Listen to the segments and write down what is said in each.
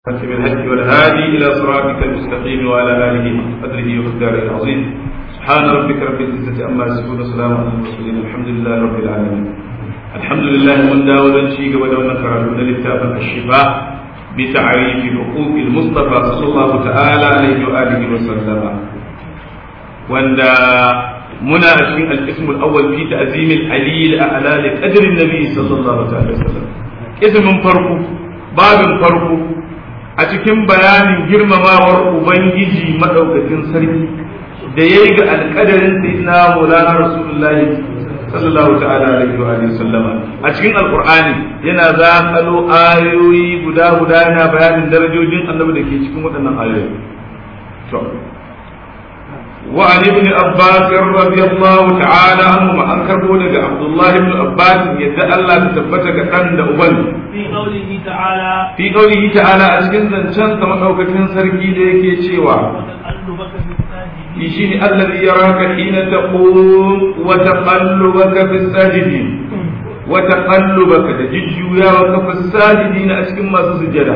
خاتم الهدي والهادي إلى صراطك المستقيم وعلى آله قدره ومقداره العظيم سبحان ربك رب العزة عما يصفون وسلام على المرسلين الحمد لله رب العالمين الحمد لله من داود شيء ودون كرامون لكتاب الشفاء بتعريف حقوق المصطفى صلى الله تعالى عليه وآله وسلم وأن منا في الاسم الأول في تعزيم العلي الأعلى لقدر النبي صلى الله عليه وسلم اسم فرقه باب فرقه a cikin bayanin girmamawar Ubangiji maɗaukakin sarki da ya yi ga alƙadarin sayyidina Maulana Rasulullahi sallallahu ta'ala alaihi wa sallama a cikin alƙur'ani yana zaƙalo ayoyi guda guda yana bayanin darajojin annabi da ke cikin waɗannan ayoyi to wa an ibn abbas radiyallahu ta'ala anhu ma an karbo daga abdullahi ibn abbas yadda Allah ta tabbata ga dan da uban في قوله تعالى fi qaulihi ta'ala a cikin zancen sa madaukakin sarki da yake cewa وتقلبك في الساجدين shi ne allazi yaraka hina taqum wa taqallubaka fi sajidin wa taqallubaka da jujjuyawa ka fi sajidin a cikin masu sujada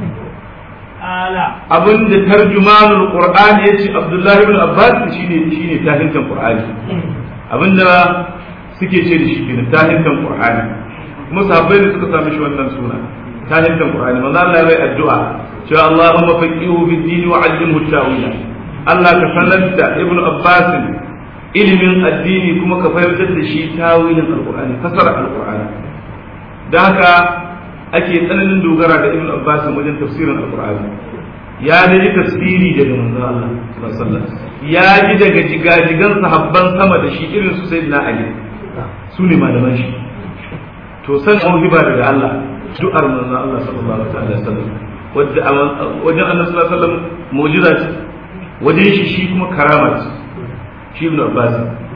آلا abinda tarjumanul qur'ani yace abdullahi ibn abbas shine shine tahintan qur'ani abinda suke ce da shi kenan tahintan qur'ani kuma sahabbai da suka sami shi wannan suna tahintan qur'ani manzo Allah ya bai addu'a cewa Allahumma faqihu bid din wa 'allimhu ta'wila Allah ka sanar da ibn abbas ilimin addini kuma ka fahimtar da shi tawilin alqur'ani fasara alqur'ani da haka ake tsananin dogara da ibn abbas wajen tafsirin alqur'ani ya ji tafsiri daga manzon Allah sallallahu alaihi wasallam ya ji daga jigajigan sahabban sama da shi irin su sayyidina ali su ne malaman shi to san mawhiba daga Allah du'ar manzon Allah sallallahu alaihi wasallam wadda wajen annabi sallallahu alaihi wasallam mu'jiza ce wajen shi shi kuma karama ce shi ibn abbas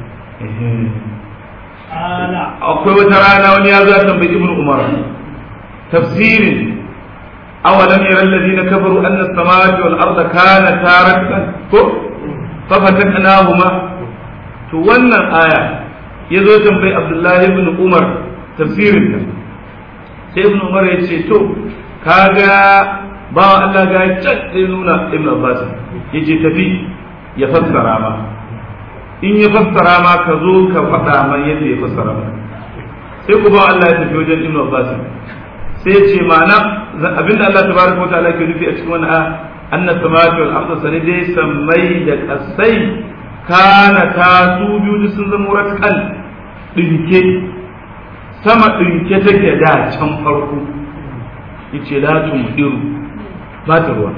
آلا akwai wata rana wani ya zo ya tambayi ibn umar tafsirin awalam yara alladhina kafaru anna as-samawati wal arda kanata ratqan ko fa fataknahuma to wannan aya ya zo ya tambayi abdullahi ibn umar tafsirin ta sai ibn umar ya ce to kaga bawa Allah ga can sai nuna ibn abbas yace tafi ya fassara ma in ya fassara ma ka zo ka faɗa ma yadda ya fassara ma sai ku ba Allah ya tafi wajen Ibn Abbas sai ce ma'ana abinda Allah tabaraka wa ta'ala ke nufi a cikin wannan aya anna samawati wal arda sanidai sammai da kasai kana ta su biyu sun zama ratqal dinke sama dinke take da can farko yace la tumdiru ba ta ruwa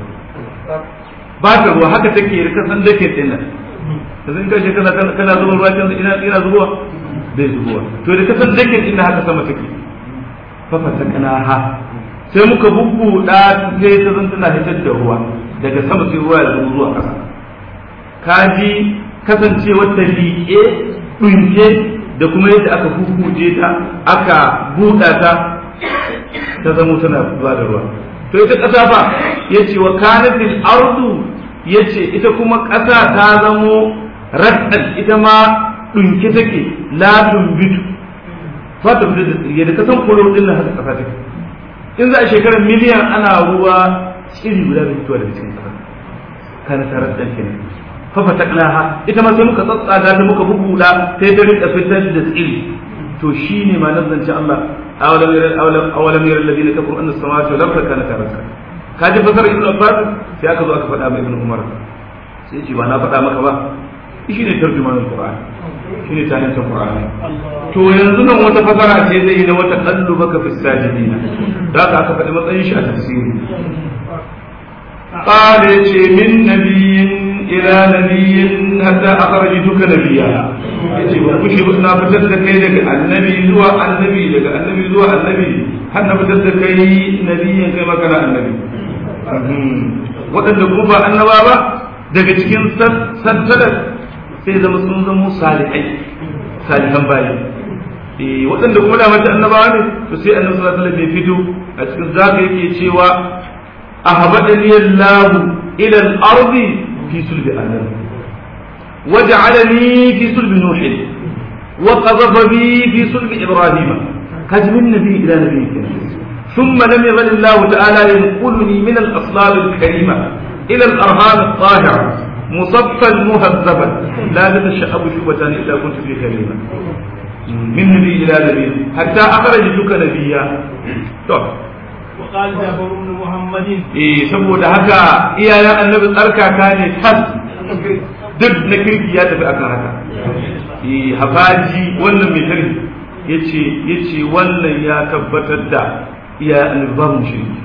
ba ta ruwa haka take da kasan dake dinnan yanzu in kashe kana kana zuba ruwa can ina ina zubowa bai zubowa to da kasan dakin inda haka sama take fa fatakana ha sai muka bubbuda sai ta zan tana hitar da ruwa daga sama sai ruwa ya zubo zuwa ƙasa kaji kasancewar ta liƙe ɗunke da kuma yadda aka hukuje ta aka buɗa ta ta zamo tana zuwa da ruwa to ita ƙasa fa yace wa kanatil ardu yace ita kuma ƙasa ta zamo raddan ita ma ɗunke take la tumbitu ba ta fita da tsirge da kasan kolo din nan haka ƙasa take in za a shekarar miliyan ana ruwa tsiri guda da fitowa daga cikin ƙasa kana ta raddan kenan fa fataqnaha ita ma sai muka tsatsaga ta muka bubuda sai ta rika fitar da tsiri to shine ma nazance Allah awalam yara awalam awalam yara alladhina kafaru anna as-samawati wal arda kanat ratqa kaji fasar ibnu abbas sai aka zo aka faɗa mai ibnu umar sai ce ba na faɗa maka ba shi ne tarjumanin qur'ani shi ne tahin qur'ani to yanzu nan wata fasara ce zai yi na wata kallu baka fi sajidin da aka aka faɗi matsayin shi a tafsiri قال يتي من نبي إلى نبي حتى أخرجتك نبيا يتي وكشي بسنا فتد كي لك النبي زوى النبي لك النبي زوى النبي حتى فتد كي نبي كما كان النبي waɗanda kuma ba annaba ba daga cikin santalar sai zama sun zama salihai salihan bayi eh waɗanda kuma da mace annabawa ne to sai annabi sallallahu alaihi wasallam ya fito a cikin zaka yake cewa ahbadani Allah ila al-ardi fi sulbi adam waj'alani fi sulbi nuh wa qadhafa bi fi sulbi ibrahim kaji min nabi ila nabi ثم لم يزل الله تعالى ينقلني من الأصلاب الكريمة إلى الأرهام الطاهرة مصفا مهذبا لا تتشعب شعبة إلا كنت في كريمة من نبي إلى نبي حتى أخرجتك نبيا طب وقال جابر بن محمد eh saboda haka iyayen annabi tsarkaka ne tas duk na kirki ya tafi akan haka eh hafaji wannan mai kirki yace yace wannan ya tabbatar da iyayen annabi ba mu shirki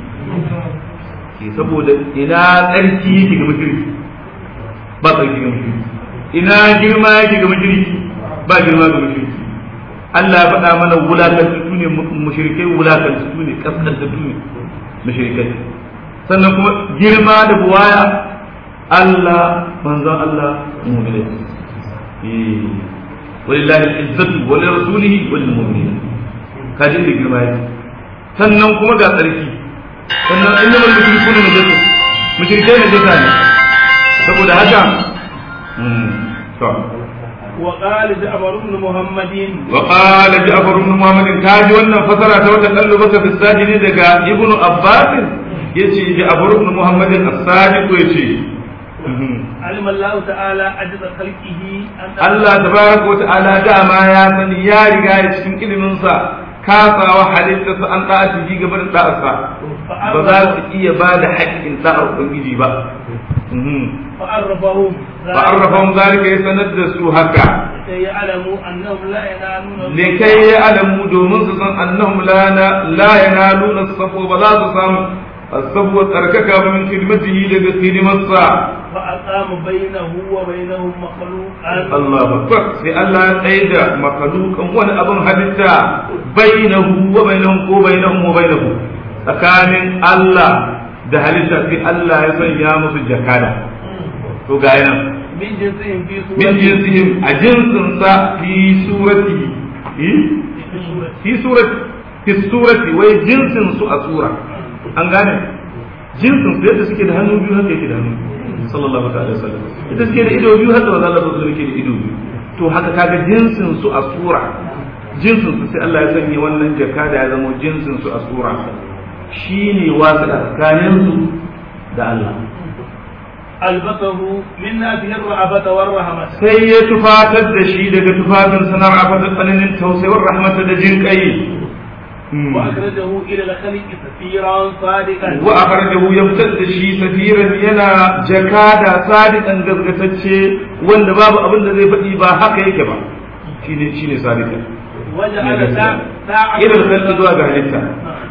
eh saboda ina tsarki yake ga mushriki ba tsarki ga mushriki ina girma yake ga mushriki ba girma ga mushriki Allah ya faɗa mana wulakantattu ne mushrikai wulakantattu ne kaskantattu ne mushrikai sannan kuma girma da buwaya Allah manzon Allah mu'minai eh walillahi al-izzatu wa li rasulihi wa lil mu'minin kaji da girma yake sannan kuma ga tsarki sannan innamal mushrikuna najasu mushrikai najasa ne saboda haka to وقال جعفر بن محمد وقال جعفر بن محمد كاجي wannan fasara ta wata kallo baka fi sajidi daga ibnu abbas yace ja'far ibn muhammad as-sadiq yace علم الله تعالى عجز خلقه أن Allah tabaraka wa ta'ala dama ya sani ya riga ya cikin ilimin sa kasawa halitta su an da'a ji gaba da da'arsa ba za su iya ba da haƙƙin da'ar ubangiji ba فعرفهم fa'arrafahum zalika ya sanar da su haka لكي يعلموا أنهم لا ينالون likai ya alamu domin su san annahum la la yanaluna as-safwa ba za su samu as-safwa tsarkaka ba min khidmatihi daga khidimarsa فأقام بينه وبينهم مخلوقا Allah akbar sai Allah ya tsaye da makalukan wani abin halitta bainahu wa bainahum ko bainahum wa bainahu tsakanin Allah da halitta sai Allah ya sanya musu jakada to ga yana من جنسهم في min سورة jinsihim a jinsinsa fi surati fi surati fi surati wai jinsin su a sura an gane jinsin su yadda suke da hannu biyu haka yake da hannu sallallahu alaihi wasallam ita suke da ido biyu haka wanda Allah sallallahu yake da ido biyu to haka kaga jinsin su a sura jinsin su sai Allah ya sanya wannan jaka da ya zama jinsin su a sura shine wasu tsakanin su da Allah ألبسه من نافه الرأفة والرحمة sai ya tufatar da shi daga tufafin sanar a fata tsananin tausayar rahmata da jin kai وأخرجه إلى الخلق سفيرا صادقا wa akhrajahu ya fitar da shi safiran yana jakada sadiqan gaskatacce wanda babu abin da zai faɗi ba haka yake ba shine shine sadiqan وجعل دا- داعته ila al zuwa ga halitta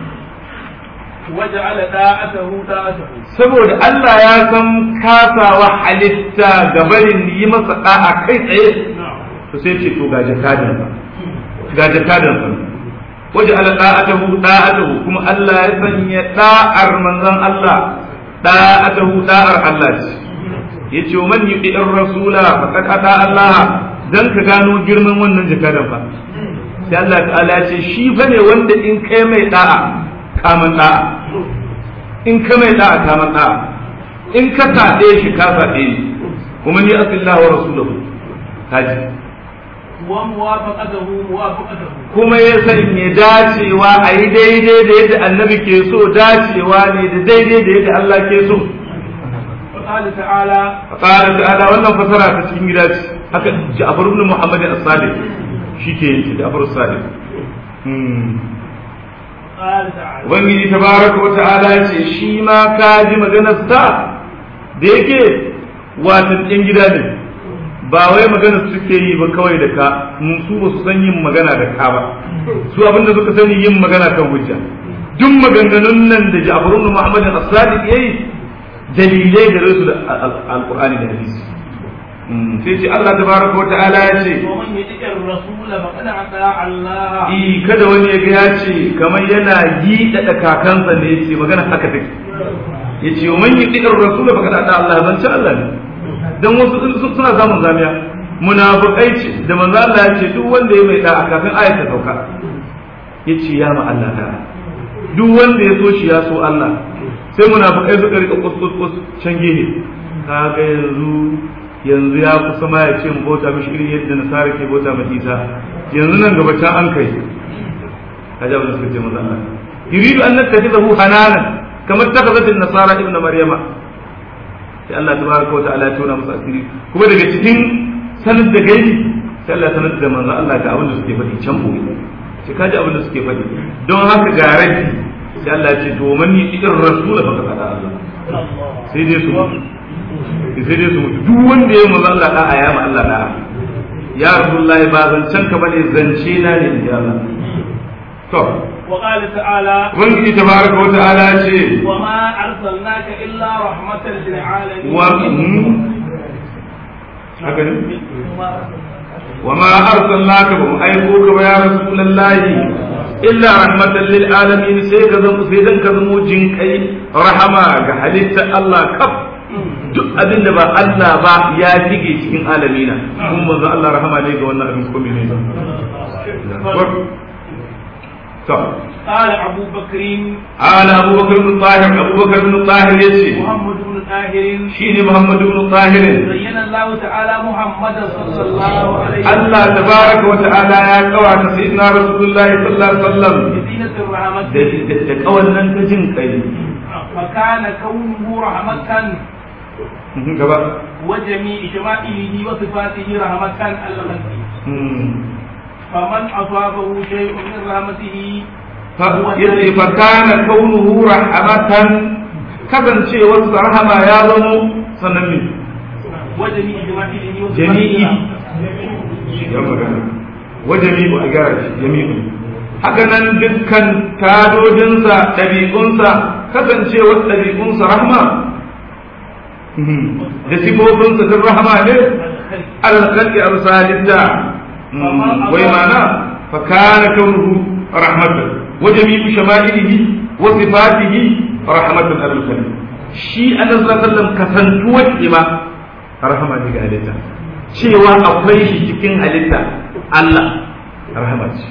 وجعل داعته داعته saboda Allah ya san kasawa halitta ga barin yi masa da'a kai tsaye نعم to sai ce to ga jakadan sa ga jakadan sa waje ala da'atahu da'atahu kuma Allah ya sanya da'ar manzon Allah da'atahu da'ar Allah ce yace man yuti'ir rasula faqad ata Allah dan ka gano girman wannan jakadan fa sai Allah ta'ala ya ce shi fa ne wanda in kai mai da'a kaman da'a in ka mai da'a kaman da'a in ka saɗe shi ka saɗe ni kuma ni asillahu wa rasuluhu kaji وموافقته موافقته kuma ya sanya dacewa a yi daidai da yadda annabi ke so dacewa ne da daidai da yadda Allah ke so وقال تعالى qala ta'ala wannan fasara ta cikin gida ce haka Ja'far ibn Muhammad as-Sadiq shi ke yin Ja'far as-Sadiq hmm قال تعالى ubangiji tabaraka wa ta'ala ya ce shi ma ka ji maganar sa da yake watan ɗin gida ne ba wai magana suke yi ba kawai da ka mun su ba su san yin magana da ka ba su abinda suka sani yin magana kan hujja duk maganganun nan da Ja'far ibn Muhammad as-Sadiq yayi dalilai da rasu da alqur'ani da hadisi Mm, sai ce Allah tabaraka wa ta'ala ya ce ومن يطع الرسول فقد اطاع الله i kada wani ya ga ya ce kamar yana yi da kakansa ne ce magana haka take ya ce man yi ɗiɗar rasul ba kada Allah zan ci Allah ne dan wasu sun- suna samun zamiya munafiqai ce da manzo Allah ya ce duk wanda ya mai da kafin ayat ta sauka ya ce ya ma Allah da duk wanda ya so shi ya so Allah sai munafiqai suka rika kus kus kus can gehe kaga yanzu yanzu ya kusa ma ya ce mu bauta mishi irin yadda nasara ke bauta ma Isa yanzu nan gaba can an kai kaji abin da suka ce maza Allah yuridu an nattakhidahu hananan kamar takhazat an-nasara ibn maryama sai Allah tabaraka wa ta'ala ya tona musu asiri kuma daga cikin sanin da gaibi sai Allah sanar da manzo Allah ga abin da suke faɗi can boye sai kaji abin da suke faɗi don haka ga rabi sai Allah ya ce to man yi irin rasula fa kada Allah sai dai su sai dai su duk wanda ya manzo Allah da'a ya ma Allah da'a ya rasulullahi ba zancen ka bane zance na ne in ji Allah to وقال تعالى ubangiji tabaraka wa ta'ala ya ce وما أرسلناك إلا رحمة للعالمين wa haka ne وما أرسلناك بهم أيقوك يا رسول الله إلا رحمة للعالمين سيدا سيدا كذمو جنكي رحمة حليت الله كف duk abin da ba Allah ba ya shige cikin alamina kuma manzo Allah rahama ne ga wannan abin komai ne to قال أبو بكر ala Abu Bakar bin Tahir Abu Bakar bin Tahir yace محمد بن طاهر shine Muhammad bin Tahir زين الله تعالى محمدا صلى الله عليه وسلم Allah tabaraka wa ta'ala ya kawata sayyidina Rasulullahi sallallahu alaihi wasallam بزينة الرحمة da da kawannan ta jin kai فكان كونه رحمة gaba وجميع شمائله وصفاته رحمة على الخلق فمن أصابه شيء من رحمته yace fa kana kaunuhu rahmatan kasancewar sa rahama ya zamo sannan ne وجميع شمائله وصفاته jami'i ya magana wa jami'u a gara shi jami'u haka nan dukkan tadodinsa ɗabi'unsa kasancewar ɗabi'unsa rahma da sifofinsa duk rahama ne alkhalqi arsalinta wai mana fa kana kaunuhu rahmatan wa jami'u shama'ilihi wa sifatihi rahmatan al shi annabi sallallahu alaihi wasallam kasantuwar ima rahama ne ga halitta cewa akwai shi cikin halitta Allah rahama ce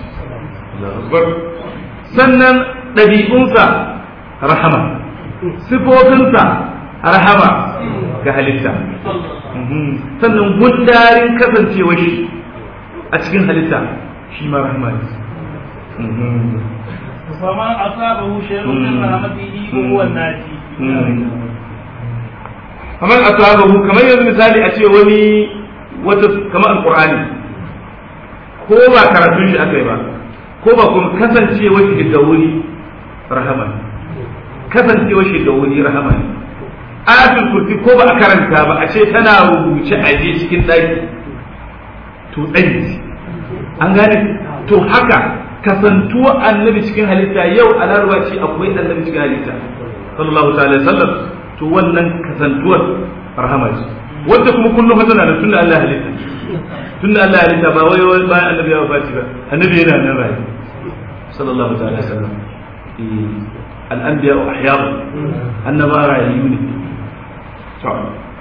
sannan ɗabi'unsa rahama sifofinsa rahama ga halitta sannan gundarin kasancewa shi a cikin halitta shi ma rahama ne فمن أصابه شيء من رحمته فهو الناجي kamar asabahu kamar yanzu misali a ce wani wata kamar alqur'ani ko ba karatun shi aka yi ba ko ba kuma kasancewa shi da wuri rahama ne kasancewa shi da wuri rahama ne ayatul kursi ko ba a karanta ba a ce tana rubuce a je cikin daki to tsayi an gane to haka kasantuwa annabi cikin halitta yau a larwa ce akwai annabi cikin halitta sallallahu ta'ala alaihi wasallam to wannan kasantuwar rahama ce wanda kuma kullum fa tana da tunda Allah halitta tunda Allah halitta ba wai wai bayan annabi ya wafati ba annabi yana nan rayu sallallahu ta'ala alaihi wasallam al anbiya wa ahya annaba rayu ne to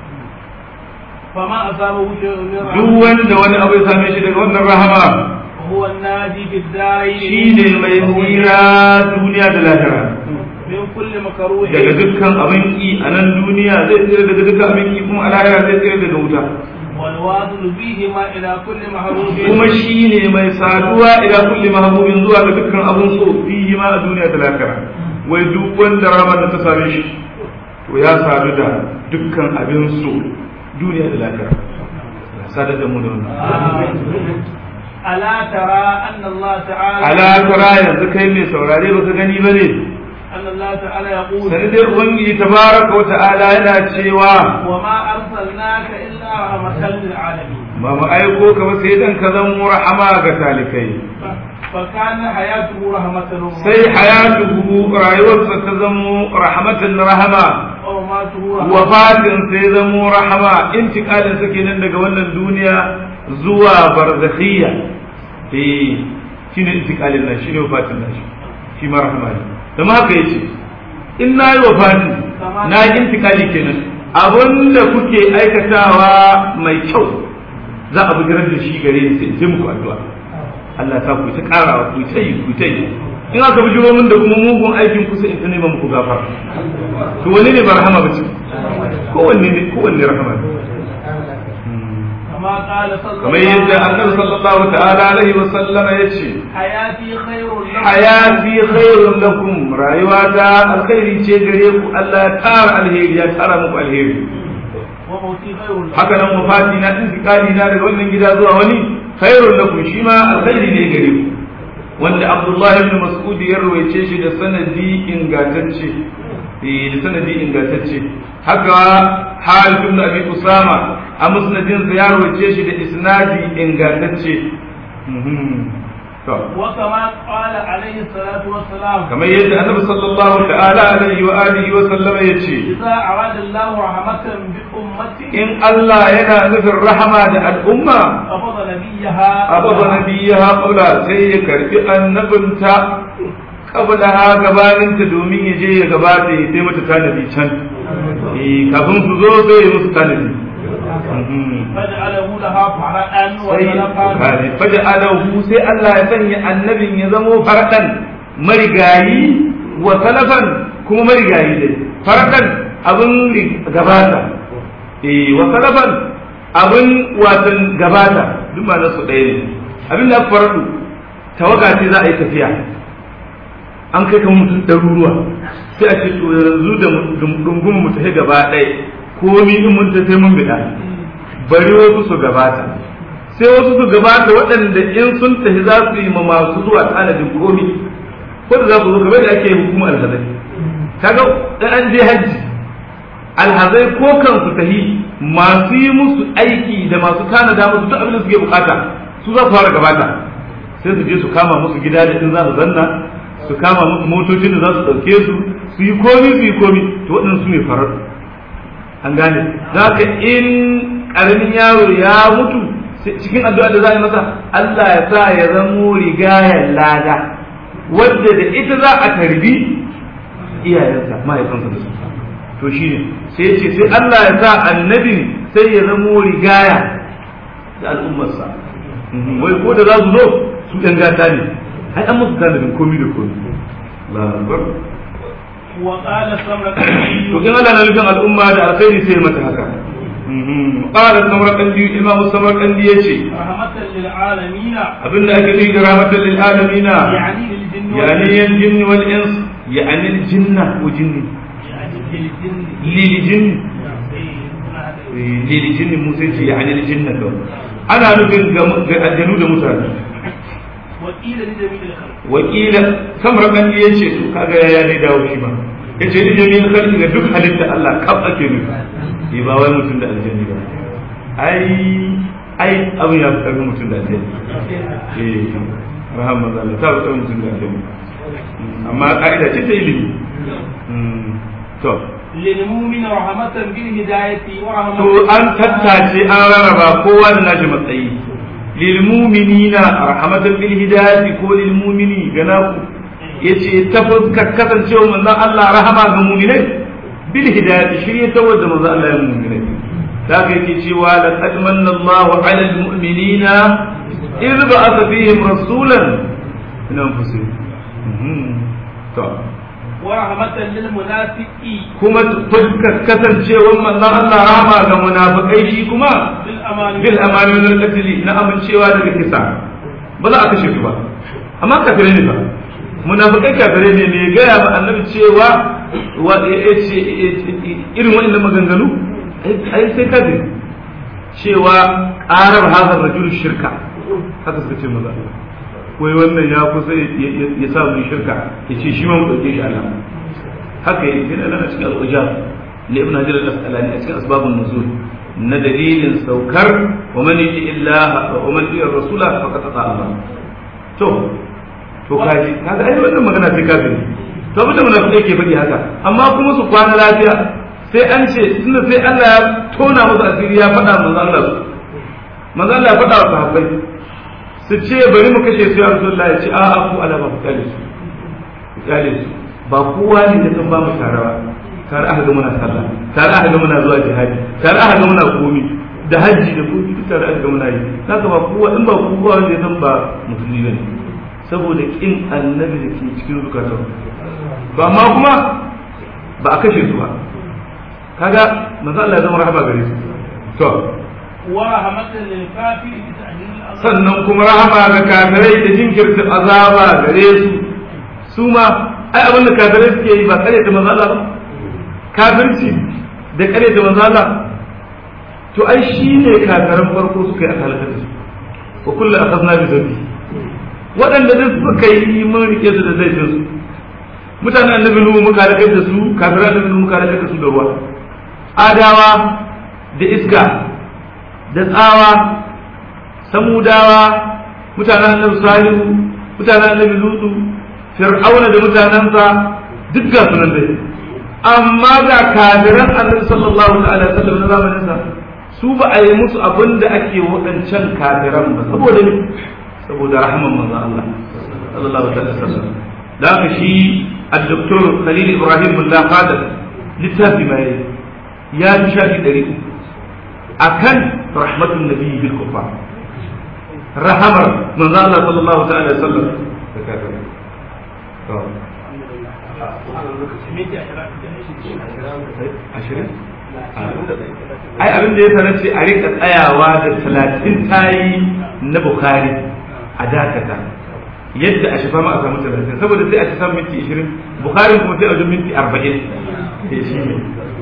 فما أصابه شيء من duk رحمته wanda wani abu ya same shi daga wannan rahama هو الناجي في الدارين shine mai tsira duniya da lahira من كل مكروه daga dukkan abin ki a nan duniya zai tsira daga dukkan abin ki kuma a lahira zai tsira daga wuta والواصل فيهما إلى كل محروف kuma shi ne mai saduwa ila kulli mahbubin zuwa ga dukkan abun so fihi ma a duniya da lahira wai duk wanda rama da ta same shi to ya sadu da dukkan abin so duniya da lahira ya sadu da mu da wannan ألا ترى أن الله تعالى ala tara yanzu kai mai saurare baka gani bane أن الله تعالى يقول sani dai ubangiji tabaraka wa ta'ala yana cewa وما أرسلناك إلا رحمة للعالمين ba mu aiko ka ba sai dan ka zama rahama ga talikai فكان حياته رحمة sai hayatuhu rayuwarsa ta zamo rahmatan rahama ومماته رحمة wafatin sai zamo rahama intikalin sa kenan daga wannan duniya zuwa barzakhiyya eh shine intikalin nan shine wafatin nan shi ma rahama ne da ma haka yace in na yi wafati na yi intikali kenan abinda kuke aikatawa mai kyau za a bugirar da shi gare ni sai sai muku addu'a Allah ta ku ta karawa ku ta yi ku ta yi in aka bujiro min da kuma mugun aikin ku sai in ta nema muku gafara to wani ne ba rahama ba ce kowanne ne kowanne rahama ne كما قال صلى kamar yadda annabi sallallahu ta'ala alaihi wa sallama yace حياتي خير لكم hayati khairun lakum rayuwata alkhairi ce gare ku Allah ya tara alheri ya tara muku alheri وموتي خير لكم haka nan mafati na intiqali na daga wannan gida zuwa wani khairun lakum shi ma alkhairi ne gare ku wanda Abdullah ibn Mas'ud ya rawaice shi da sanadi ingantacce eh da sanadi ingantacce haka Harith ibn Abi Usama a musnadin sa ya rawaice shi da isnadi ingantacce Mhm. to وكما قال عليه الصلاة والسلام kamar yadda annabi sallallahu ta'ala alaihi wa alihi wa sallama yace إذا أراد الله رحمة بأمته in Allah yana nufin rahama da al'umma قبض نبيها abada nabiyaha qabla sai ya karbi annabinta qabla ha gabaninta domin ya je ya gabata ya sai mata tanadi can eh kafin su zo sai ya musu tanadi فجعله لها فرعا sai وسلفا faja alahu sai Allah ya sanya annabin ya zamo faradan marigayi wa salafan kuma marigayi dai faradan abin ri- gabata eh wa salafan abin watan gabata duk ma su ɗaya ne abin da aka faradu tawaga ce za a yi tafiya an kai kan mutum ɗaruruwa sai a ce to yanzu da dungun mu tafi gaba ɗaya komi in mun tafi mun bida bari wasu su gabata sai wasu su gabata waɗanda in sun tafi za su yi ma masu zuwa tanadin komi ko da za ku zo kamar da ake yin hukumar alhazai kaga dan an je hajji alhazai ko kansu tahi masu yi musu aiki da masu tanada musu duk abin da suke bukata su za su fara gabata sai su je su kama musu gida da in za su zanna su kama musu motocin da za su ɗauke su su yi komi su yi komi to waɗannan su ne farar an gane za ka in ƙaramin yaro ya mutu cikin addu'a da za a yi masa Allah ya sa ya zamo rigayar lada wadda da ita za a tarbi iyayensa mahaifansa da su to shi ne sai ce sai Allah ya sa annabin sai ya zamo rigaya da al'ummarsa wai ko da za su zo su ɗan gata ne ai an musu tanadin komi da komi labar وقال سمرة to in Allah na nufin al'umma da alkhairi sai ya mata haka qala samarqandi imamu samarqandi yace رحمة للعالمين abinda ake nufi da rahmatan lil alamin يعني للجن yani yan jinni wal ins yani al jinna wa jinni يعني للجن lil jinni إيه، lil jinni mu sai ce yani al jinna to ana nufin ga ga aljanu da mutane وقيل لجميع الخلق wakila samarqandi yace to kaga ya ne dawo shi ba yace ni jami'in khalqi ga duk halitta Allah kaf ake nufi eh ba wai mutum da aljanni ba ai ai abin ya fi karfin mutum da aljanni eh rahama Allah ta fi karfin mutum da aljanni amma ka'ida ce ta ilimi Mm, to للمؤمن رحمة بالهداية ورحمة to an tattace an rarraba kowa da nashi matsayi lil mu'minina rahmatan bil hidayati ko lil mu'mini gana ku yace ta fuskar kasancewa manzon Allah rahama ga mu'minai bil hidayati shirye ta wanda manzon Allah ya mu'minai da ka yake cewa laqad manna Allahu 'ala al mu'minina idh ba'atha fihim rasulan min anfusihim Mhm. to ورحمة للمنافقين kuma fuskar kasancewar manzon Allah rahama ga munafikai shi kuma بالأمان bil amani wal qatl na amincewa daga kisa ba za a kashe su ba amma kafirai ne ba munafikai kafirai ne me gaya ma annabi cewa wa yace irin wannan maganganu ai sai kafiri cewa qarar hadar rajul shirka haka suka ce maza wai wannan ya kusa ya sa mu shirka ya ce shi ma mu dauke shi Allah haka yake yana nan a cikin al-ujab li ibn hajar al-asqalani a cikin asbabun nuzul na dalilin saukar wa man yuti illah wa man yuti rasula faqad ata Allah to to kaji kaga ai wannan magana sai kafiri to abin da munafiki ke faɗi haka amma kuma su kwana lafiya sai an ce tunda sai Allah ya tona musu asiri ya faɗa manzo Allah su manzo Allah ya faɗa wa sahabbai su ce bari mu kashe su ya Rasulullahi ya ce a'a ku ala ba ku kale su ku kale su ba kowa ne da san ba mu tare ba tare aka ga muna sallah tare aka ga muna zuwa jihadi tare aka ga muna komi da hajji da komi duk tare aka ga muna yi haka ba kowa in ba kowa wanda ya san ba musulmi bane saboda kin annabi da ke cikin zukatan ba amma kuma ba a kashe su ba kaga manzo Allah ya zama rahama gare su to ورحمة للكافر بتأجيل العذاب sannan kuma rahama ga kafirai da jinkirta azaba gare su su ma ai abin da kafirai suke yi ba kare ta manzo Allah ba kafirci da kare ta manzo Allah to ai shine kafiran farko suka yi akalata da su wa kullu akhadna bi dhanbi waɗanda duk suka yi mun rike su da laifin su mutanen annabi nuhu muka halakar da su kafiran annabi nuhu muka halakar da su da ruwa adawa da iska da tsawa samudawa mutanen annabi salihu mutanen annabi lutu fir'auna da mutanensa duk ga sunan dai amma ga kafiran annabi sallallahu alaihi wasallam na zamanin sa su ba a yi musu abin da ake waɗancan kafiran ba saboda ne saboda rahman manzon Allah sallallahu alaihi wasallam da haka shi al-doktor Khalil Ibrahim Mullah Qadir littafi mai ya fi shafi ɗari akan rahmatun nabiyyi bil kufar rahamar manzo Allah sallallahu ta'ala alaihi wasallam da kafirai to ashirin ai abin da ya sanar ce a rika tsayawa da talatin tayi na bukhari a dakata yadda a shafa ma a samu talatin saboda sai a ci samu minti ishirin bukhari kuma sai a wajen minti arba'in ya shi ne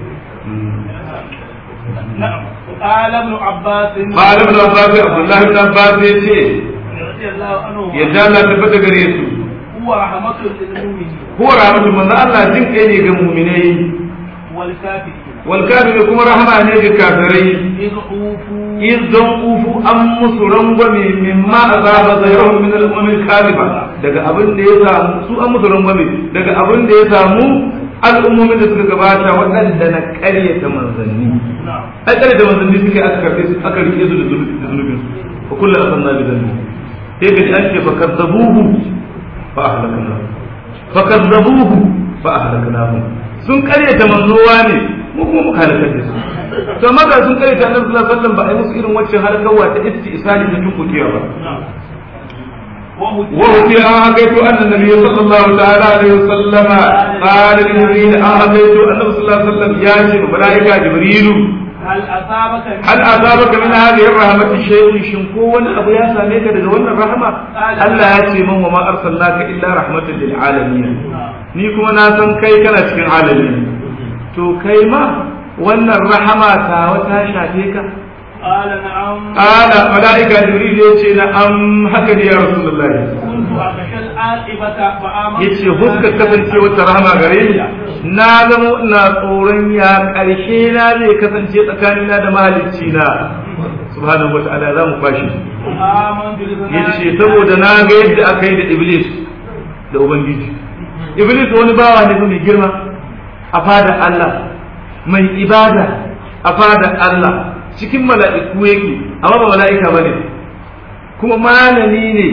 نعم قال ابن عباس قال ابن عباس عبد الله بن عباس yace رضي الله عنه yadda Allah tabbata gare su هو رحمة للمؤمنين huwa rahmatu manzo Allah jin kai ne ga mu'minai والكافرين wal kafiru kuma rahama ne ga kafirai إذ أوفوا idan ufu an musu rangwame mimma azaba zairahum min al-umam al-kadhiba daga abin da ya samu su an musu rangwame daga abin da ya samu al'ummomin da suka gabata waɗanda na ƙaryata manzanni نعم ai ƙaryata manzanni suka yi aka karɓe su aka rike su da zunubin su fa kullu asanna bi dhanbi sai ga an ce fa kadzabuhu fa ahlakna fa kadzabuhu fa ahlaknahum sun ƙaryata manzowa ne mu kuma muka halakar da su to maza sun ƙaryata annabi sallallahu alaihi wasallam ba a yi musu irin wacce halakarwa ta istisali da tunkukiya ba نعم وهو وفي أعطيت أن النبي صلى الله تعالى عليه وسلم قال لجبريل أعطيت أنه صلى الله عليه وسلم يا ملائكة جبريل هل أصابك هل أصابك من هذه الرحمة شيء شنكو أبو يا ساميك دون الرحمة ألا يأتي من وما أرسلناك إلا رحمة للعالمين ni kuma na san kai kana cikin alami to kai ma wannan rahama ta wata shafe ka قال نعم ala malaika jibril ya ce na am haka ne ya rasulullahi كنت أخشى العاقبة فآمنت yace huska kasance wata rahama gare ni na zama ina tsoron ya karshe na zai kasance tsakanina da mahalicci na subhanahu wata'ala za mu kwashi آمنت بذنب yace saboda na ga yadda aka yi da iblis da ubangiji iblis wani bawa ne fa mai girma a fadar Allah mai ibada a fadar Allah cikin mala'iku yake amma ba mala'ika bane kuma malami ne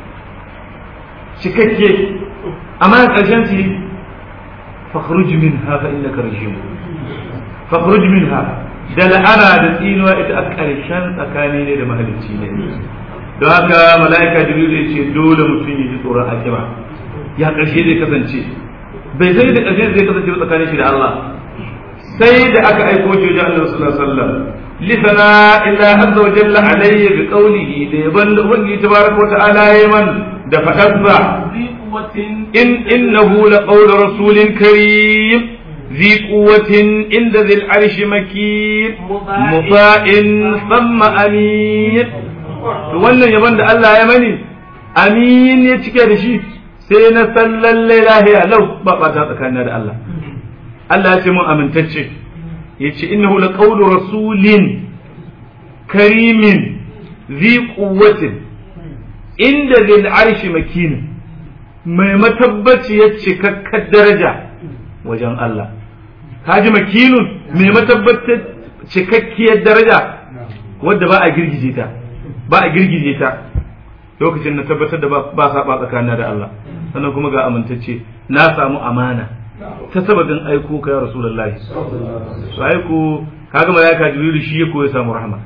cikakke amma ƙarshen su fakhruj minha fa innaka rajim fakhruj minha da la'ana da tsinuwa ita a ƙarshen tsakani ne da mahalicci ne don haka mala'ika jibril ya ce dole mutum ya ji tsoron akiba ya ƙarshe zai kasance bai sai da ƙarshe zai kasance ba tsakanin shi da Allah sai da aka aiko shi wajen Allah sallallahu alaihi wasallam lisana illa azza wa jalla alayya bi qawlihi da yaban da ubangiji tabaraka wa ta'ala yaman da fadarsa ذي قوة in innahu la qawlu rasulin karim ذي قوة عند ذي العرش مكين مطاع ثم أمين to wannan yaban da Allah ya mani amin ya cike da shi sai na san lallai lahiya lau ba ɓata tsakanin da Allah Allah ya ce mun amintacce ya ce innahu la qawlu rasulin karimin zi quwwatin inda zil arshi makin mai matabbaci ya cikakkar daraja wajen Allah kaji makinun mai matabbatar cikakkiyar daraja wadda ba a girgije ta ba a girgije ta lokacin na tabbatar da ba saba tsakanin da Allah sannan kuma ga amintacce na samu amana ta sababin aiko ka ya rasulullahi su aiko kaga malaika jibrilu shi ya koya samu rahama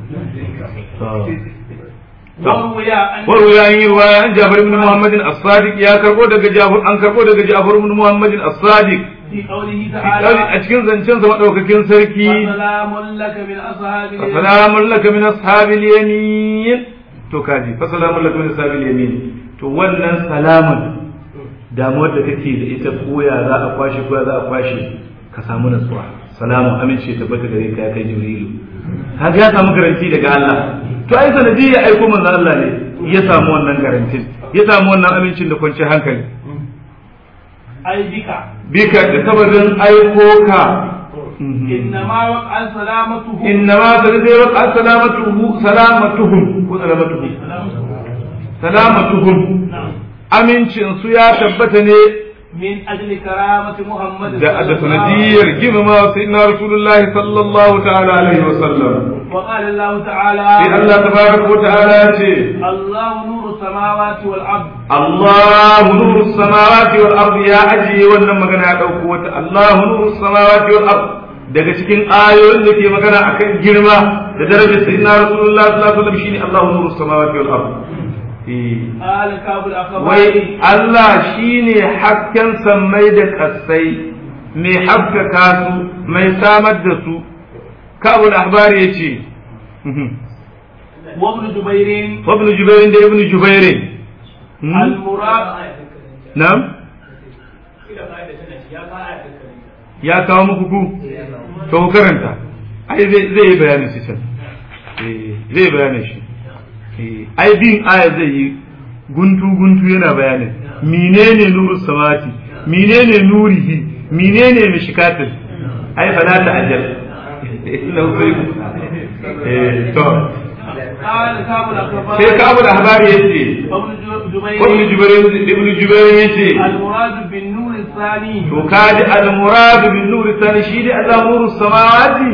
وروي عن وروي عن رواية عن جابر بن محمد الصادق يا كربو دغ جابر ان كربو دغ جابر بن محمد الصادق في قوله a تعالى cikin zancen sa madaukakin sarki وسلام لك من أصحاب اليمين fasalamun laka min ashabil yamin to kaji fasalamun laka min ashabil yamin to wannan salamun damuwar da kake da ita koya za a kwashe koya za a kwashe ka samu natsuwa salamun amince tabbata gare ka ya kai jibrilu kaga ya samu garanti daga Allah to ai sanadi ya aiko manzo Allah ne ya samu wannan garantin ya samu wannan amincin da kwanciyar hankali أي بك bika da sababin aiko ka إنما وقع سلامته إنما تنزل وقع سلامته سلامتهم وسلامتهم سلامتهم نعم amincin su ya tabbata ne من أجل كرامة محمد da da sanadiyar girmama sayyidina rasulullahi sallallahu ta'ala alaihi wa sallam وقال الله تعالى sai Allah tabaraka wa ta'ala ya ce الله نور السماوات والأرض Allahu nuru samawati wal ardi ya ajiye wannan magana ya dauko wata Allahu nuru samawati wal ardi daga cikin ayoyin da ke magana akan girma da darajar sayyidina rasulullahi sallallahu alaihi wa sallam shine Allahu nuru samawati wal ardi eh قال كاب الأخبار wai Allah shine hasken sammai da ƙasai mai haskaka su mai samar da su kabul ahbari ya ce وابن جبير ibn jubairin da ibn jubairin المراد na'am ya kawo muku ku to ku karanta ai zai zai yi bayanin shi can Eh, zai yi bayanin shi Eh, ai bin aya zai yi guntu guntu yana bayanin menene nuru samati menene nurihi menene mishkatin ai fala ta ajal ina sai eh to قال كاب الأخبار sai ka abu da habari yace وابن جبير ibn jubair ibn jubair yace المراد بالنور الثاني to kaji al-murad bin nur tani shi ne Allah nuru samawati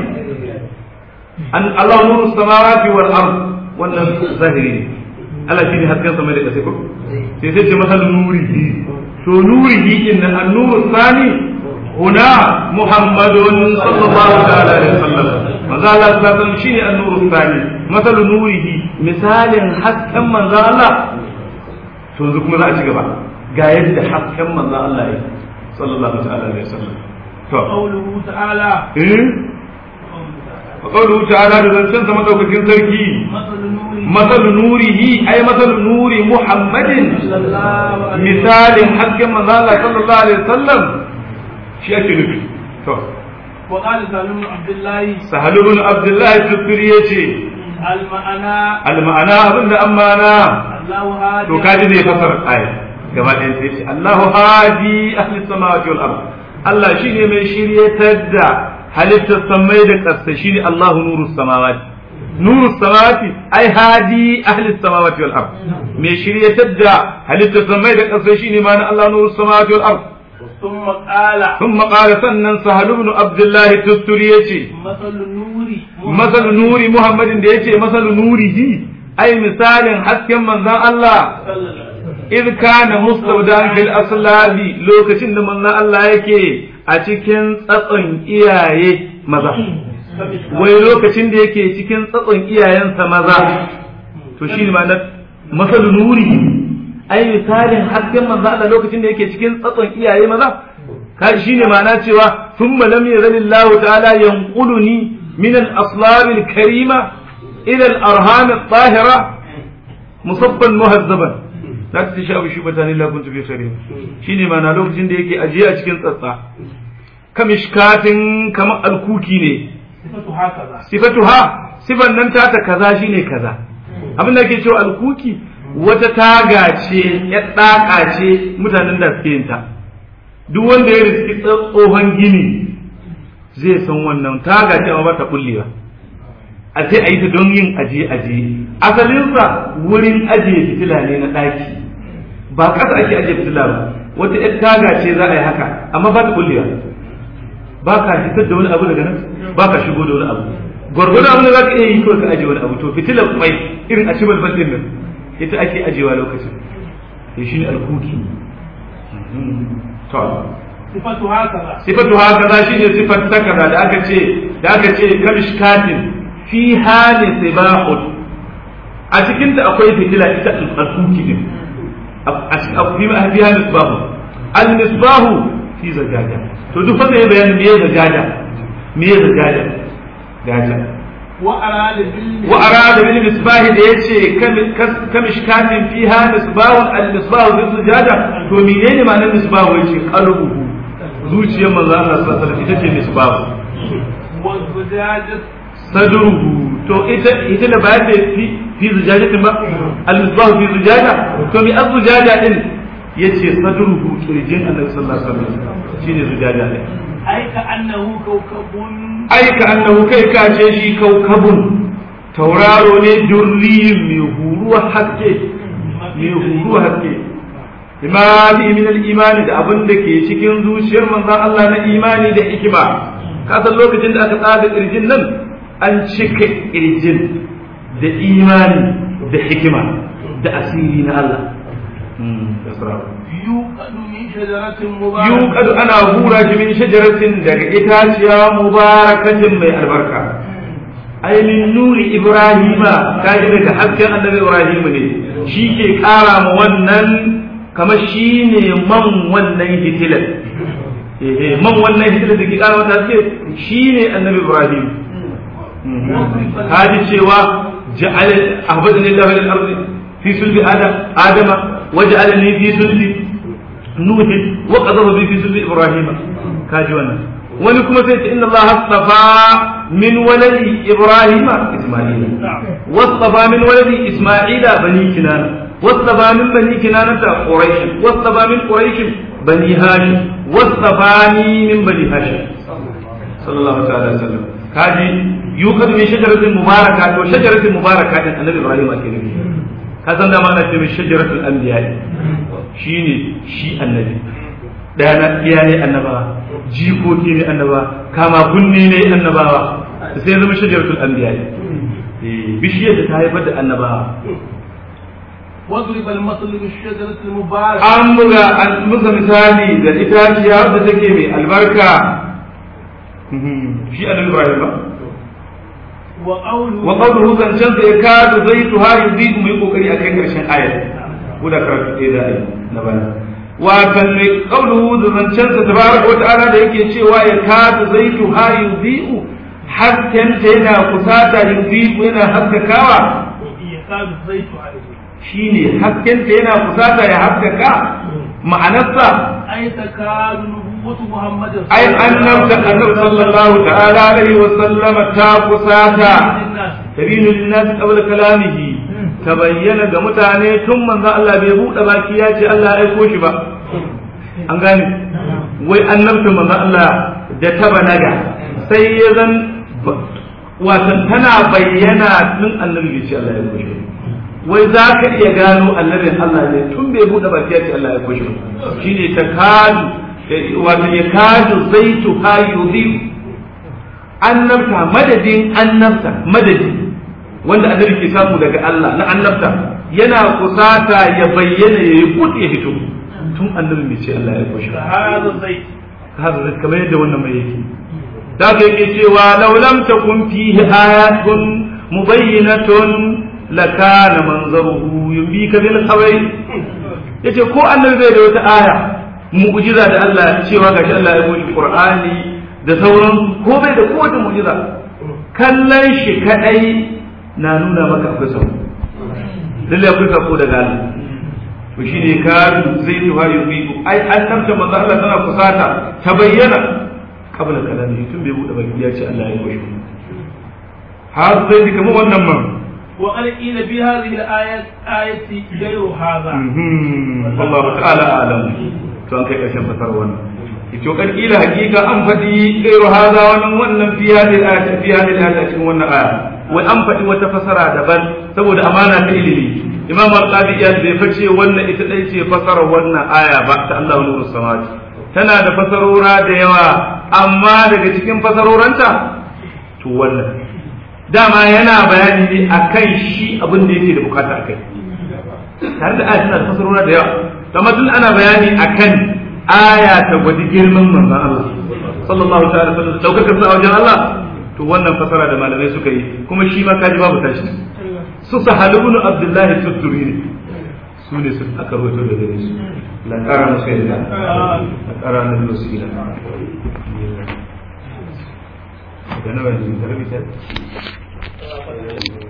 an Allah nuru samawati wal ard wannan zahiri ne Allah shi ne hasken sama da kasai ko sai sai ce masal nurihi to nurihi in an nuru sani huna muhammadun sallallahu ta'ala alaihi wasallam manzo Allah sallallahu alaihi wasallam shine an nuru sani masal nurihi misalin hasken manzo Allah to yanzu kuma za a ci gaba ga yadda hasken manzo Allah ya sallallahu ta'ala alaihi wasallam to قوله تعالى eh wa qawluhu ta'ala da zancen sa madaukakin sarki مثل نوره masal nurihi ay masal nuri muhammadin صلى الله عليه misalin hasken manzo Allah sallallahu alaihi wasallam shi ake nufi to وقال سالم بن عبد الله sahal ibn abdullah tufiri yace المعنى al ma'ana abinda amana الله هادي to kaji zai fasara aya gaba ɗayan sai ce Allahu hadi ahli samawati wal ard Allah shine mai shiryatar da halittar samai da ƙasa shine Allahu nuru samawati nuru samawati ai hadi ahli samawati wal ard mai shiryatar da halittar samai da ƙasa shine ma Allah nuru samawati wal ard ثم قال ثم قال سنن سهل بن عبد الله التستري yace مثل النور masal nuri muhammadin da yace masal nurihi ai misalin hasken manzon Allah صلى الله عليه وسلم إذ كان مستودعا في الأصلاب لوكacin da manzon Allah yake a cikin tsatson iyaye maza wai lokacin da yake cikin tsatson iyayensa maza to shi ne ma'anar masalu nuri ai misalin hasken manzo Allah lokacin da yake cikin tsatson iyaye maza ka shi ne ma'ana cewa thumma lam yazalillahu ta'ala yanquluni min al-aslab al-karima ila al-arham al-tahira musabban muhazzaban za ta sha bi shubata la kuntu fi khairin shine ma'ana lokacin da yake ajiye a cikin tsatsa kamishkatin kamar alkuki ne صفته هكذا sifatuha sifan nan tata kaza shine kaza abin da ake cewa alkuki wata taga ce ya daka ce mutanen da suke yin ta duk wanda ya riski tsohon gini zai san wannan taga ce amma ba ta kullewa a sai a yi ta don yin ajiye ajiye asalinsa wurin ajiye fitila ne na ɗaki ba kasa ake ajiye fitila ba wata yar taga ce za a yi haka amma ba ta kullewa ba ka fitar da wani abu daga nan ba ka shigo da wani abu gwargwadon abin da za ka iya yi kawai ka ajiye wani abu to fitilar mai irin a cibal bandin nan ita ake ajiyewa lokacin ya shi ne alkuki to صفته هكذا sifatu haka za shi ne sifar ta kaza da aka ce da aka ce kamishkatin fi hali sibahun a cikin ta akwai fitila ita alkuki din a cikin fi hali misbahu al misbahu fi zajaja to duk wanda ya bayani me zajaja me zajaja gaja wa arada bil wa arada bil misbah da yace kamishkatin fiha misbahun al misbah fi zajaja to menene ma'anar misbah yace qalbuhu zuciyar manzo Allah sallallahu alaihi wasallam ita ce misbah wa zujajat sadruhu to ita ita da ba ta fi fi zujajatin ba al misbah fi zujaja to mi az zujaja din yace sadruhu kirjin annabi sallallahu alaihi wasallam shine zujaja din ai ka annahu kawkabun ai ka annahu kai ka ce shi kaukabun tauraro ne durriyin mai huruwa haske mai huruwa haske imani min al-imani da abin da ke cikin zuciyar manzon Allah na imani da hikima ka san lokacin da aka tsada kirjin nan an cika kirjin da imani da hikima da asiri na Allah yuqadu min shajaratin mubarak yuqadu ana hura shi min shajaratin daga itaciya mubarakatin mai albarka ai min nuri ibrahima kaji daga hasken annabi ibrahim ne shi ke kara ma wannan kamar shi ne man wannan hitilar eh man wannan hitilar da ke kara mata haske shi ne annabi ibrahim kaji cewa ja'al ahbadani allah lil ardi fi sulbi adam adama waj'alani fi sulbi nuh wa qadara bi fi sulbi ibrahima kaji wannan wani kuma sai ce inna Allah astafa min waladi Ibrahim Isma'ila wastafa min waladi Isma'ila bani Kinana wastafa min bani Kinana ta Quraish wastafa min Quraish bani Hashim wastafani min bani Hashim sallallahu ta'ala alaihi wasallam kaji yuqad min shajaratin mubaraka to shajaratin mubaraka din Annabi Ibrahim ake nufi ka san da ma ana ce min shajaratul anbiya shine shi annabi ɗaya iya ne annaba jikoki ne annaba kama kunne ne annabawa sai zama shajaratul anbiya bishiyar da ta haifar da annabawa واضرب المثل بالشجرة المباركة an buga an buga misali da itaciya wadda take mai albarka shi annabi ibrahim ba وقوله wa qawluhu zancan sa yakadu zaytuha yudiku mai kokari akan karshen ayat guda karatu ɗaya da ayi na bana watan mai qawluhu zancan sa tabaraka wa ta'ala da yake cewa yakadu zaytuha yudiku hasken ta yana kusata yudiku yana haskakawa يكاد الزيت عليه shine hasken ta yana kusata ya haskaka ma'anarsa أي تكاد نبوة محمد ai annabta annabi sallallahu ta'ala alaihi wa sallama ta kusata للناس tabinu linnas qabla kalamihi tabayyana ga mutane tun manzo Allah bai bude baki ya ce Allah ya aiko shi ba an gane wai annabta manzo Allah da ta balaga sai ya zan watan tana bayyana tun annabi bai ce Allah ya aiko shi ba wai za ka iya gano annabin Allah ne tun bai bude baki ya ce Allah ya aiko shi ba shine takadu wato ya kadu zaitu ha yudhi annabta madadin annabta madadi wanda annabi ke samu daga Allah na annabta yana kusata ya bayyana ya yi kut ya fito tun annabi mai ce Allah ya kushe هذا الزيت haka zai kamar yadda wannan mai yake da ka yake cewa law lam takun fihi ayatun mubayyinatun lakana manzaruhu yumbika bil khabari yace ko annabi zai da wata aya mu'jiza da Allah cewa gashi Allah ya kushe Qur'ani da sauran ko bai da kowace mu'jiza kallon shi kadai na nuna maka akwai sako lalle akwai sako daga Allah to shine ka zai tuha yubiku ai annabta manzo Allah tana kusata ta bayyana kabla kalami tun bai bude baki ya ce Allah ya kushe har zai kamar wannan man وقال قيل في هذه الآية آية غير هذا wallahu ta'ala alam to an kai karshen fasar wannan ito kan kila hakika an faɗi gairu haza wannan wannan fi hadhihi al-ayati fi hadhihi al-ayati cikin wannan aya wai an faɗi wata fasara daban saboda amana ta ilimi imam al-qadi ya bai face wannan ita dai ce fasara wannan aya ba ta Allah nuru samawati tana da fasarora da yawa amma daga cikin fasaroranta to wannan dama yana bayani ne akan shi abin da yake da bukata akai tare da aya tana da fasarora da yawa kamar tun ana bayani akan aya ta gwadi girman manzon Allah sallallahu ta'ala sallam daukakar sa a wajen Allah to wannan fasara da malamai suka yi kuma shi ma kaji babu tashi su sahalu ibn abdullahi tuduri ne su ne su aka roto da gare su la ƙara musu yadda la ƙara na biyu su ila da nawa ne da rabi ta